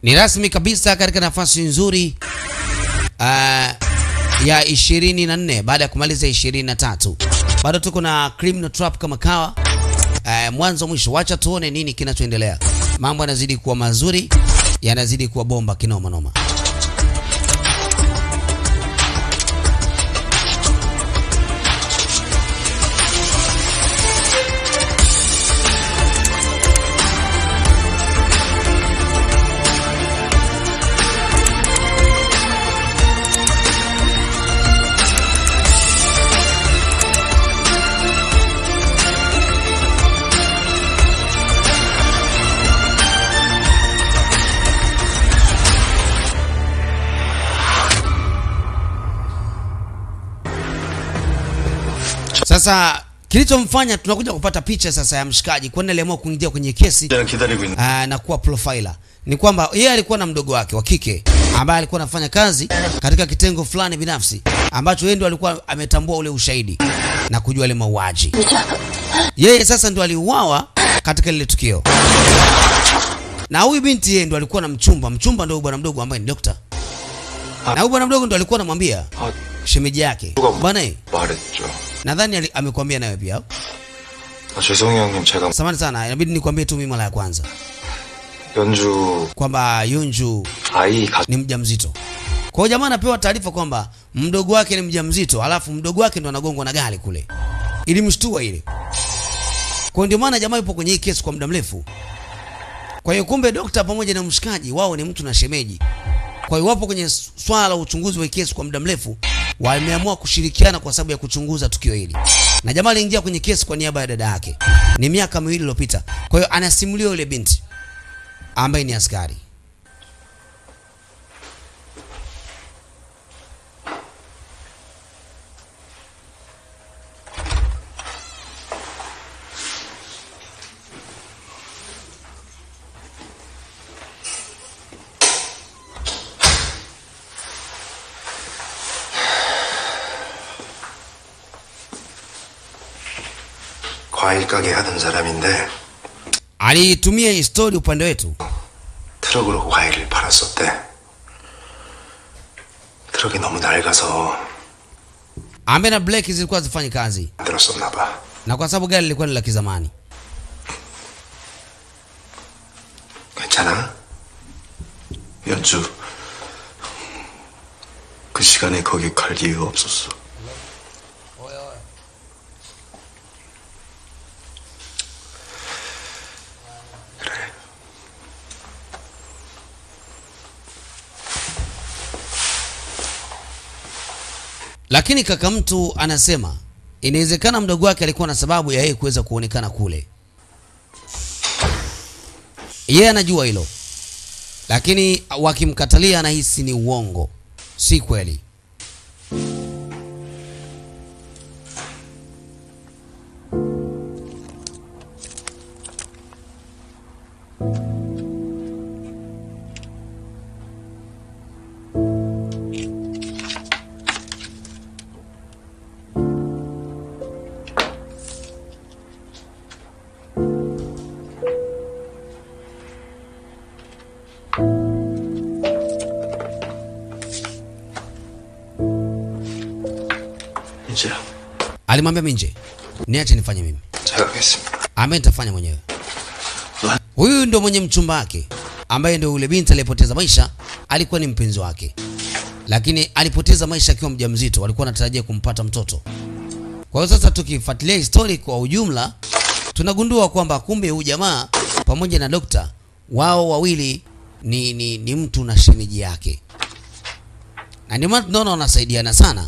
Ni rasmi kabisa katika nafasi nzuri uh, ya 24 baada ya kumaliza 23. Bado tuko na Criminal Trap kama kawa. Uh, mwanzo mwisho, wacha tuone nini kinachoendelea. Mambo yanazidi kuwa mazuri, yanazidi kuwa bomba kinoma noma. Sasa kilichomfanya tunakuja kupata picha sasa ya mshikaji kwani aliamua kuingia kwenye kesi 때는 기다리고 있는 aa, na kuwa profiler ni kwamba yeye alikuwa na mdogo wake wa kike ambaye alikuwa anafanya kazi katika kitengo fulani binafsi ambacho yeye ndo alikuwa ametambua ule ushahidi na kujua ile mauaji. Yeye sasa ndo aliuawa katika lile tukio, na huyu binti yeye ndo alikuwa na mchumba. Mchumba ndo huyu bwana mdogo ambaye ni dokta, na huyu bwana mdogo ndo alikuwa anamwambia 아, shemeji yake, bwana eh, 말했죠. nadhani ali- amekwambia nawe pia. 아, 죄송해요 형님 제가 Samahani sana, inabidi nikwambie tu mimi mara ya kwanza 연주 kwamba Yunju 아이 가 ni mjamzito. Kwa hiyo jamaa anapewa taarifa kwamba mdogo wake ni mjamzito, alafu mdogo wake ndo anagongwa na gari kule. Ilimshtua ile. Kwa hiyo ndio maana jamaa yupo kwenye hii kesi kwa muda mrefu. Kwa hiyo kumbe dokta pamoja na mshikaji wao ni mtu na shemeji. Kwa hiyo wapo kwenye swala la uchunguzi wa hii kesi kwa muda mrefu, wameamua kushirikiana kwa sababu ya kuchunguza tukio hili. Na jamaa aliingia kwenye kesi kwa niaba ya dada yake. Ni miaka miwili iliyopita. Kwa hiyo anasimulia yule binti ambaye ni askari. 과일 가게 하던 사람인데 alitumia hii story upande wetu 트럭으로 과일을 팔았었대. 트럭이 너무 낡아서 ambaye na Blake zilikuwa zifanyi kazi, 안 들었었나 봐. na kwa sababu gari lilikuwa ni la kizamani. 괜찮아? 연주 그 시간에 거기 갈 이유가 없었어. 그래. Lakini kaka mtu anasema inawezekana mdogo wake alikuwa na sababu ya yeye kuweza kuonekana kule. Yeye anajua hilo, lakini wakimkatalia anahisi ni uongo, si kweli. 이제야 Alimwambia Minje, niache nifanye mimi, 제가 하겠습니다. ambaye nitafanya mwenyewe. 와, Huyu ndo mwenye mchumba wake ambaye ndo yule binti aliyepoteza maisha, alikuwa ni mpenzi wake, lakini alipoteza maisha akiwa mjamzito. Walikuwa wanatarajia kumpata mtoto. Kwa hiyo sasa, tukifuatilia histori kwa ujumla, tunagundua kwamba kumbe huyu jamaa pamoja na dokta wao wawili ni, ni, ni mtu na shemeji yake, na ndio maana tunaona wanasaidiana sana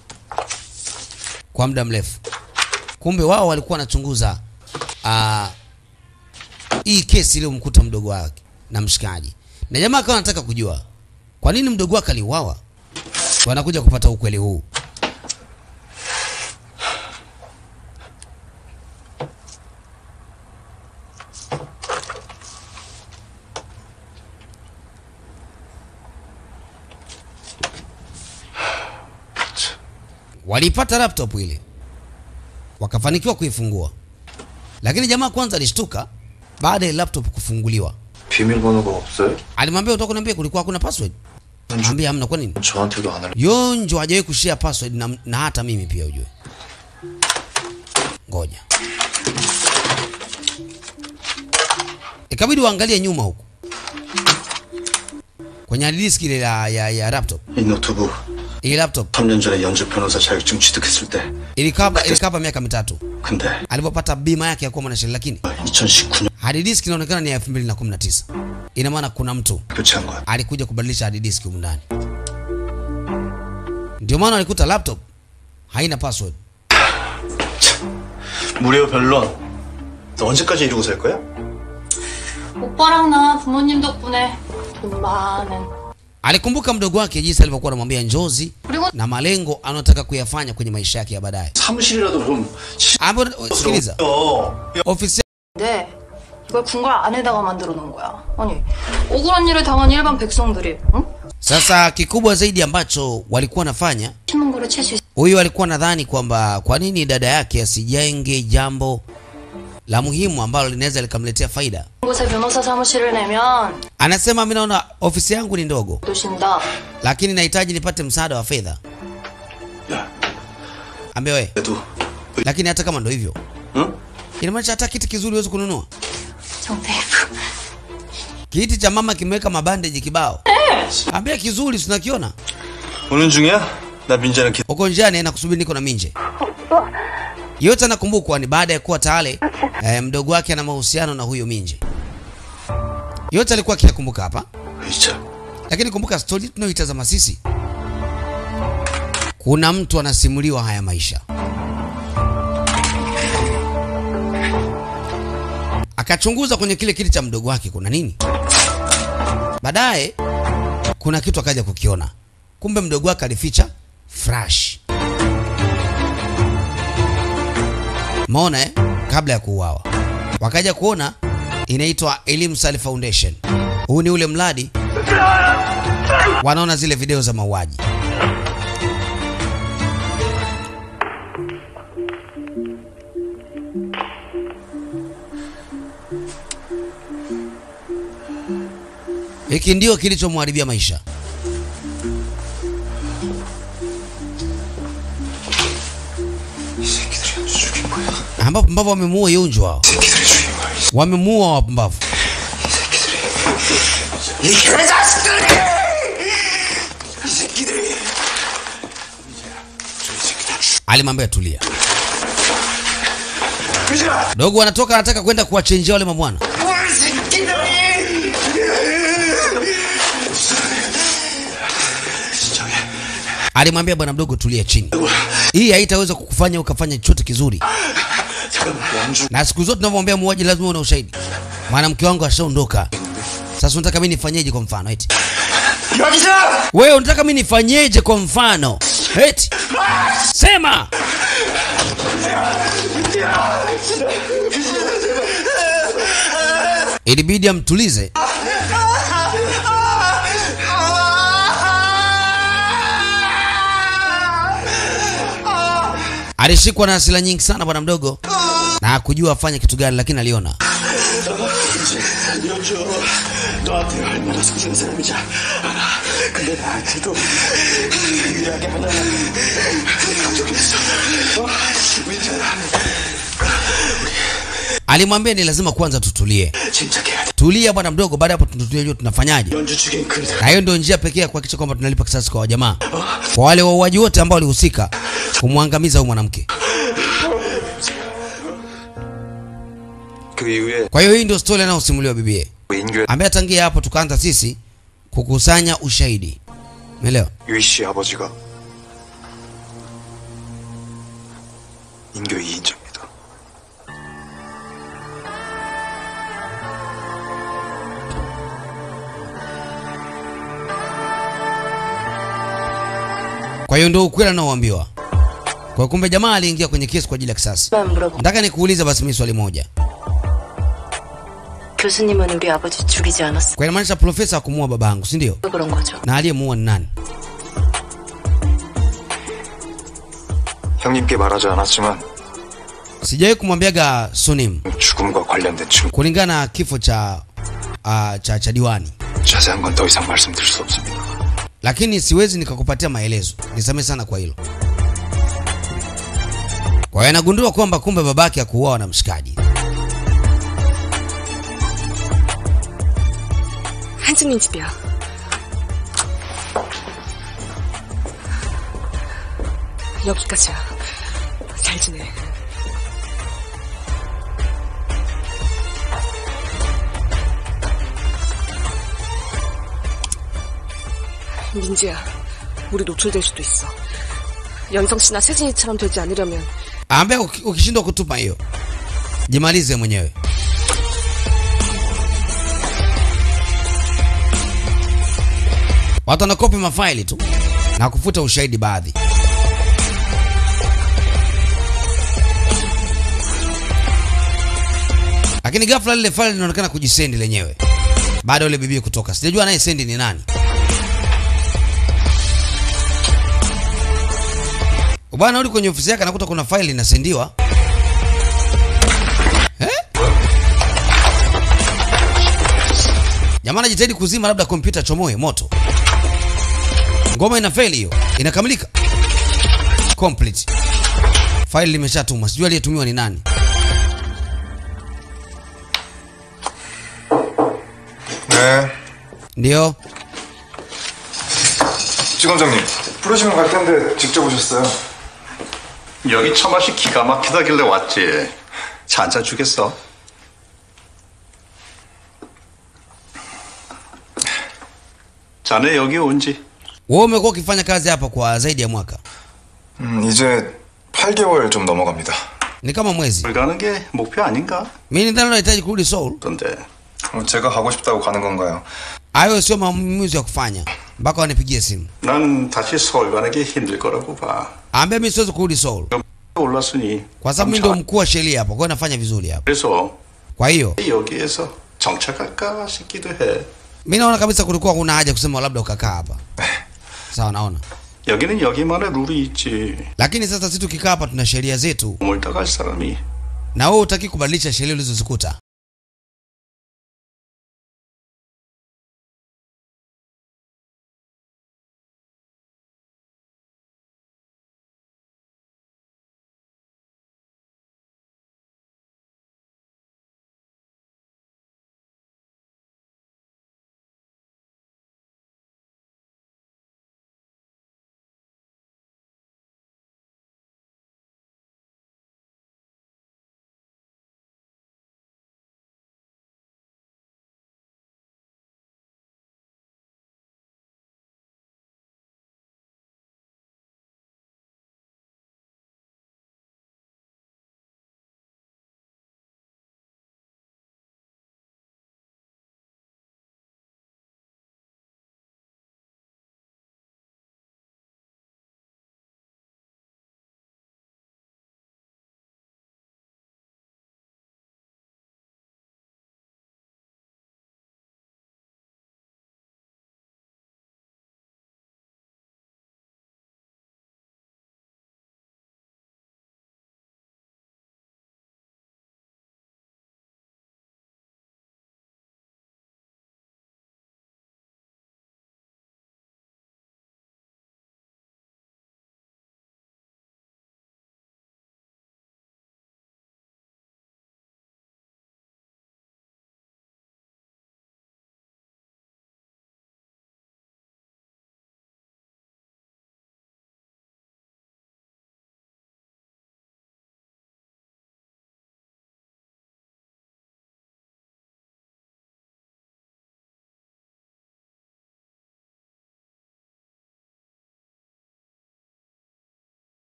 kwa muda mrefu. Kumbe wao walikuwa wanachunguza ah, hii kesi iliyomkuta mdogo wake na mshikaji, na jamaa akawa anataka kujua kwa nini mdogo wake aliuawa. Wanakuja kupata ukweli huu. Walipata laptop ile wakafanikiwa kuifungua, lakini jamaa kwanza alishtuka baada ya laptop kufunguliwa. 비밀번호가 없어요? Alimwambia utaka kuniambia kulikuwa hakuna password. Ambia hamna kwa nini? 저한테도 안 알려. Yonjo hajawahi kushare password na, na hata mimi pia ujue. Ngoja. Ikabidi uangalie nyuma huku. Kwenye hard disk ile ya, ya, ya laptop. 이 노트북 Hii laptop 3년 전에 연주 변호사 자격증 취득했을 때 ilikapa ilikapa miaka mitatu 근데 alipopata bima yake ya kuwa mwanasheria, lakini 2019년 hard disk inaonekana ni ya 2019. Ina maana kuna mtu 교체한 거야. alikuja kubadilisha hard disk humu ndani. Ndio maana alikuta laptop haina password. 무료 변론. 너 언제까지 이러고 살 거야? 오빠랑 나 부모님 덕분에 돈 많은 Alikumbuka mdogo wake jinsi alivyokuwa anamwambia njozi 그리고 na malengo anayotaka kuyafanya kwenye maisha yake ya baadaye. 사무실이라도 좀 Hapo sikiliza, 시끄러워. ofisi 네 이걸 궁궐 안에다가 만들어 놓은 거야 아니 억울한 일을 당한 일반 백성들이 응? sasa, kikubwa zaidi ambacho walikuwa wanafanya, 신문고를 칠 수 있어 huyu alikuwa nadhani kwamba kwa nini dada yake asijenge jambo la muhimu ambalo linaweza likamletea faida. 곳에 변호사 사무실을 내면 Anasema mimi naona ofisi yangu ni ndogo, 도신다 lakini nahitaji nipate msaada wa fedha. 야, Ambia we, 그래도 lakini hata kama ndo hivyo, 응? inamaanisha hata kiti kizuri huwezi kununua. 정대프 Kiti cha mama kimeweka mabandeji kibao. Ambia kizuri, tunakiona 오는 중이야? 나 민재랑 기... uko njiani na kusubiri, niko na Minje. Yote anakumbukwa ni baada ya kuwa tayari eh, mdogo wake ana mahusiano na huyo Minje. Yote alikuwa akiyakumbuka hapa, 의자. lakini kumbuka stori tunayoitazama sisi, kuna mtu anasimuliwa haya maisha, akachunguza kwenye kile kiti cha mdogo wake kuna nini. Baadaye kuna kitu akaja kukiona, kumbe mdogo wake alificha flash. Maona eh? Kabla ya kuuawa wakaja kuona inaitwa Elimu Sali Foundation. Huu ni ule mradi wanaona zile video za mauaji. Hiki ndio kilichomharibia maisha. 이 새끼들이 아주 죽인 거야. ambapo pumbavu wamemuua Yunju wao, 이 새끼들이 죽인 거야. 이 wamemuua wapumbavu. 새끼들이. 이 개자식들이! 이 새끼들이. 저 새끼들 죽. Alimwambia tulia. 의자! Dogo anatoka anataka kwenda kuwachenjia wale mabwana. 이 새끼들이! 진정해. Alimwambia bwana mdogo, tulia chini, hii haitaweza kukufanya ukafanya chochote kizuri, 잠깐만, 왕중. na siku zote tunavyomwambia muuaji lazima uwe na ushahidi. Mwanamke wangu ashaondoka, sasa unataka mimi nifanyeje? Kwa mfano eti 여기서! wewe unataka mimi nifanyeje? Kwa mfano eti sema ilibidi amtulize. Alishikwa na hasira nyingi sana bwana mdogo, na hakujua afanye kitu gani, lakini aliona 연주, 너한테 얼마나 소중한 사람인지 알아. 근데 나한테도 유리하게 하나 걱정했어. 어? 민재야, alimwambia ni lazima kwanza tutulie. 진작해야 돼. Tulia bwana mdogo, baada ya hapo tunatulia tunafanyaje? 연주 죽인 그 사람. Na hiyo ndio njia pekee ya kuhakikisha kwamba tunalipa kisasi kwa wajamaa, kwa wale wauaji wote ambao walihusika kumwangamiza huyu mwanamke. 그 이후에 Kwa hiyo hii ndio story anayosimuliwa bibie, 인규 ambaye tangia hapo tukaanza sisi kukusanya ushahidi, umeelewa? 유희 씨 아버지가 인교 2인자입니다. Kwa hiyo ndio ukweli anaoambiwa. Kwa kumbe jamaa aliingia kwenye kesi kwa ajili ya kisasi. 만 물어봐 Nataka nikuulize basi mimi swali moja. 교수님은 우리 아버지 죽이지 않았어 Kwa inamaanisha profesa hakumuua babangu, si ndio? 그런 거죠 Na aliyemuua ni nani? 형님께 말하지 않았지만 Sijawahi kumwambiaga Sunim 죽음과 관련된 증거 kulingana na kifo cha uh, cha, cha diwani, 자세한 건 더 이상 말씀드릴 수 없습니다. lakini siwezi nikakupatia maelezo, nisamehe sana kwa hilo. Kwa hiyo anagundua kwamba kumbe babake hakuuawa na mshikaji. 한승민 집이야. 여기까지야. 잘 지내. 민지야, 우리 노출될 수도 있어. 연성 씨나 세진이처럼 되지 않으려면 Ambia uki- ukishindwa kutupa hiyo, jimalize mwenyewe. Watu wanakopi mafaili tu na kufuta ushahidi baadhi. Lakini ghafla lile faili linaonekana kujisendi lenyewe baada ya yule bibi kutoka. Sijajua naye sendi ni nani. Bwana rudi kwenye ofisi yake anakuta kuna faili inasendiwa. Eh? Jamaa anajitahidi kuzima labda kompyuta chomoe moto. Ngoma ina faili hiyo. Inakamilika. Complete. Faili limeshatumwa. Sijui aliyetumiwa ni nani. 네. Ndio. 지검장님, 부르시면 갈 텐데 직접 오셨어요. 여기 처맛이 기가 막히다길래 왔지. 차 한잔 주겠어? 자네 여기 온 지 Wewe umekuwa ukifanya kazi hapa kwa zaidi ya mwaka. 음, 이제 8개월 좀 넘어갑니다. Ni kama mwezi. 물 가는 게 목표 아닌가? Mimi nadhani unahitaji kurudi Seoul. 그런데 어, 제가 가고 싶다고 가는 건가요? Hayo sio maamuzi ya kufanya mpaka wanipigie simu. 난 다시 서울 가는 게 힘들 거라고 봐. Ambia mimi siwezi kurudi Seoul 올랐으니 kwa sababu mimi ndio mkuu wa sheria hapo, kwa hiyo nafanya vizuri hapo. 그래서 Kwa hiyo 여기에서 정착할까 싶기도 해. mimi naona kabisa kulikuwa kuna haja kusema labda ukakaa hapa. Sawa, naona. 여기는 여기만의 룰이 있지. Lakini sasa sisi tukikaa hapa tuna sheria zetu, 멀다 갈 사람이 na wewe hutaki kubadilisha sheria ulizozikuta.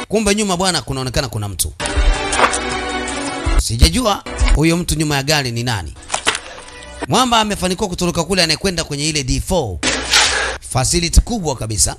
kumbe nyuma bwana kunaonekana kuna mtu sijajua huyo mtu nyuma ya gari ni nani mwamba amefanikiwa kutoroka kule anayekwenda kwenye ile d4 facility kubwa kabisa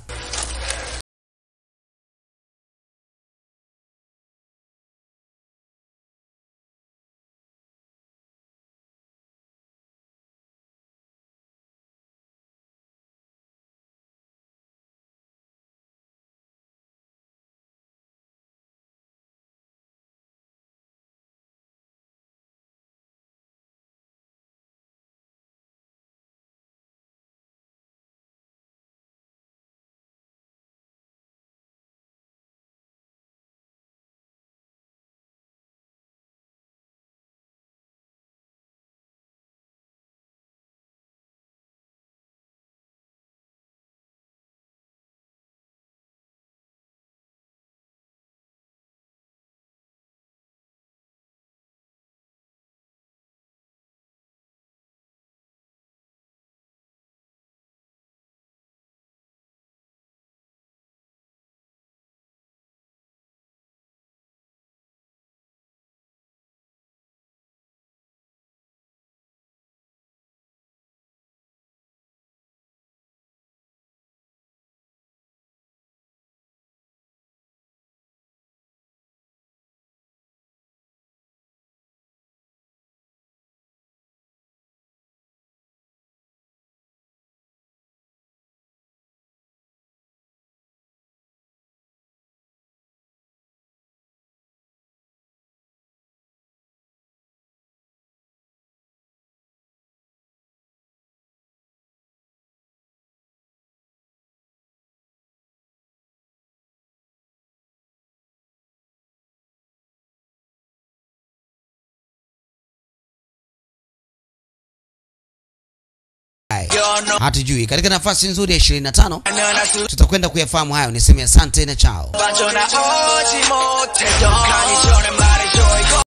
hatujui katika nafasi nzuri ya 25 tutakwenda kuyafahamu hayo niseme asante na chao 빠져나오지 못해 더 가기 전에 말해줘 이거